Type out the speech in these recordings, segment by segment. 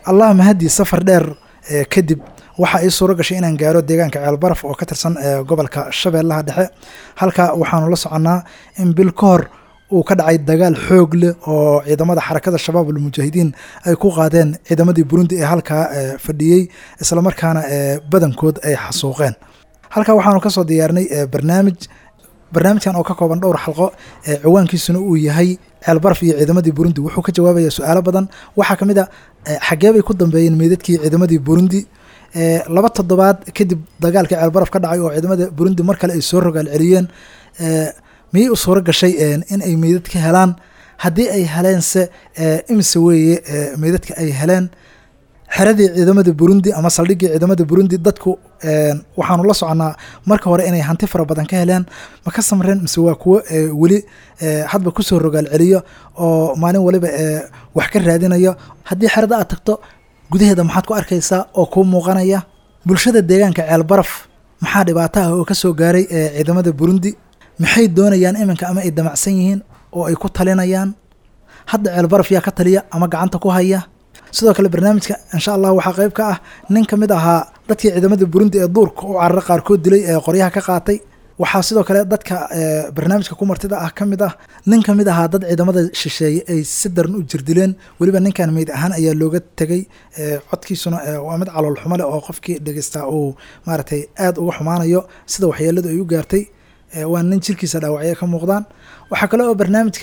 allah mahadii safar dheer kadib waxaa ii suuro gashay inaan gaaro deegaanka ceelbaraf oo ka tirsan gobolka shabeellaha dhexe halka waxaanu la soconnaa in bil ka hor uu ka dhacay dagaal xoog leh oo ciidamada xarakada shabaab almujaahidiin ay ku qaadeen ciidamadii burundi ee halkaa fadhiyey islamarkaana badankood ay xasuuqeen halkaa waxaanu kasoo diyaarnay barnaamij barnaamijkan oo ka kooban dhowr xalqo ciwaankiisuna uu yahay ceelbaraf iyo ciidamadii burundi wuxuu ka jawaabaya su-aalo badan waxaa ka mid a xaggee bay ku dambeeyeen meydadkii ciidamadii burundi laba toddobaad kadib dagaalkii ceelbaraf ka dhacay oo ciidamada burundi mar kale ay soo rogaal celiyeen miyay u suuro gashay in ay meydad ka helaan haddii ay heleense imise weeye meydadka ay heleen xeradii ciidamada burundi ama saldhiggii ciidamada burundi dadku waxaanu la soconnaa marka hore inay hanti fara badan ka heleen ma ka samreen mise waa kuwo weli hadba kusoo rogaal celiyo oo maalin waliba wax ka raadinayo haddii xerada aad tagto gudaheeda maxaad ku arkaysaa oo kuu muuqanaya bulshada deegaanka ceelbaraf maxaa dhibaato ah oo ka soo gaaray ciidamada burundi maxay doonayaan iminka ama ay damacsan yihiin oo ay ku talinayaan hadda ceelbaraf yaa ka taliya ama gacanta ku haya sidoo kale barnaamijka insha allah waxaa qayb ka ah nin ka mid ahaa dadkii ciidamada burundi ee duurka u carara qaarkood dilay ee qoryaha ka qaatay waxaa sidoo kale dadka barnaamijka ku martida ah ka mid ah nin ka mid ahaa dad ciidamada shisheeye ay si daran u jirdileen weliba ninkan meyd ahaan ayaa looga tegay codkiisuna waa mid calool xumo leh oo qofkii dhegeystaa uu maaragtay aada uga xumaanayo sida waxyeeladu ay u gaartay waa nin jirkiisa dhaawacyo ka muuqdaan waxaa kale oo barnaamijka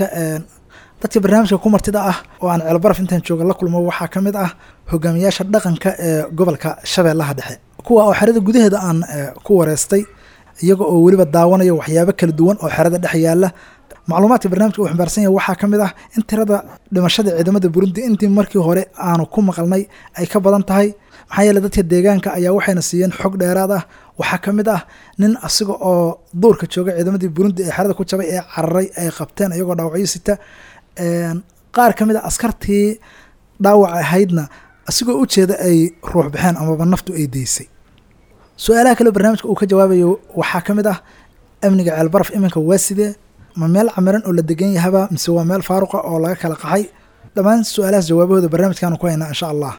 dadka barnaamijka ku martida ah oo aan ceelbaraf intaan jooga la kulmo waxaa ka mid ah hogaamiyaasha dhaqanka ee gobolka shabeellaha dhexe kuwa oo xerada gudaheeda aan ku wareystay iyaga oo weliba daawanaya waxyaabo kala duwan oo xerada dhex yaala macluumaadka barnaamijka uu xambaarsan yahay waxaa ka mid ah in tirada dhimashada ciidamada burundi intii markii hore aanu ku maqalnay ay ka badan tahay maxaa yeele dadka deegaanka ayaa waxayna siiyeen xog dheeraad ah waxaa ka mid ah nin asiga oo duurka jooga ciidamadii burundi ee xerada ku jabay ee cararay ay qabteen iyagoo dhaawacyo sita qaar ka mid a askartii dhaawac ahaydna asigoo u jeeda ay ruux baxeen amaba naftu ay deysay su-aalaha kale barnaamijka uu ka jawaabayo waxaa ka mid ah amniga ceelbaraf iminka waa sidee ma meel camiran oo la degan yahaba mise waa meel faaruqa oo laga kala qaxay dhammaan su-aalahaas jawaabahooda barnaamijkaanu ku haynaa insha allah